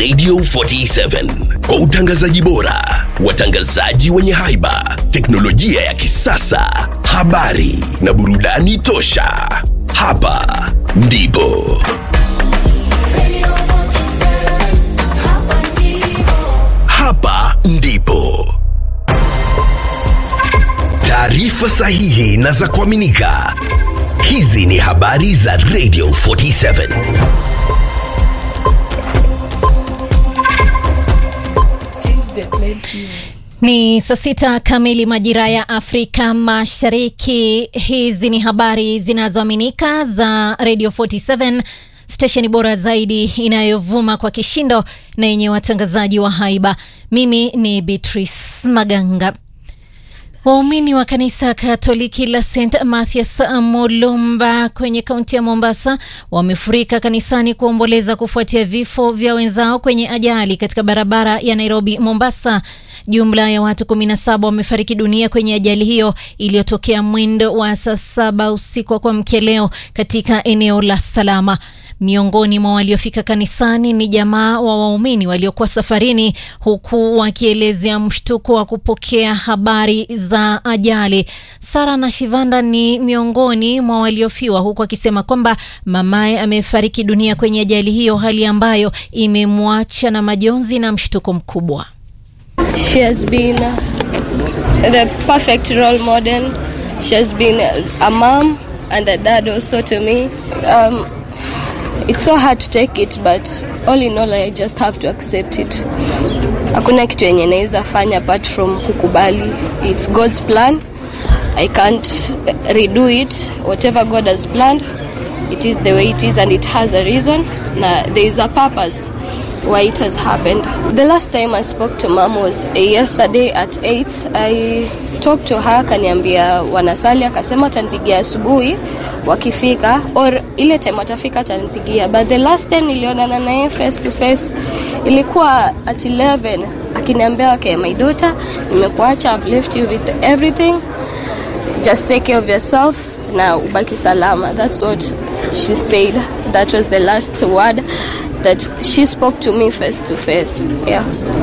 Radio 47 kwa utangazaji bora, watangazaji wenye haiba, teknolojia ya kisasa, habari na burudani tosha. Hapa ndipo hapa ndipo taarifa sahihi na za kuaminika. Hizi ni habari za Radio 47. Ni saa sita kamili majira ya Afrika Mashariki. Hizi ni habari zinazoaminika za Radio 47, stesheni bora zaidi inayovuma kwa kishindo na yenye watangazaji wa haiba. Mimi ni Beatrice Maganga. Waumini wa kanisa Katoliki la St Mathias Mulumba kwenye kaunti ya Mombasa wamefurika kanisani kuomboleza kufuatia vifo vya wenzao kwenye ajali katika barabara ya Nairobi Mombasa. Jumla ya watu 17 wamefariki dunia kwenye ajali hiyo iliyotokea mwendo wa saa saba usiku wa kuamkia leo katika eneo la Salama. Miongoni mwa waliofika kanisani ni jamaa wa waumini waliokuwa safarini, huku wakielezea mshtuko wa kupokea habari za ajali. Sara na Shivanda ni miongoni mwa waliofiwa, huku akisema kwamba mamaye amefariki dunia kwenye ajali hiyo, hali ambayo imemwacha na majonzi na mshtuko mkubwa. She has been the perfect role model. She has been a mom and a dad also to me. Um, it's so hard to take it but all in all I just have to accept it. Hakuna kitu yenye naweza fanya apart from kukubali. It's God's plan. I can't redo it. Whatever God has planned, it is the way it is and it has a reason. Na there is a purpose why it has happened. The last time I spoke to mom was uh, yesterday at 8. I talked to her akaniambia wanasali, akasema atanipigia asubuhi wakifika, or ile time watafika atanipigia, but the last time nilionana naye face to face ilikuwa at 11 akiniambia okay, my daughter, nimekuacha, I've left you with everything, just take care of yourself na ubaki salama. That's what she said. That was the last word that she spoke to me face to face. Yeah.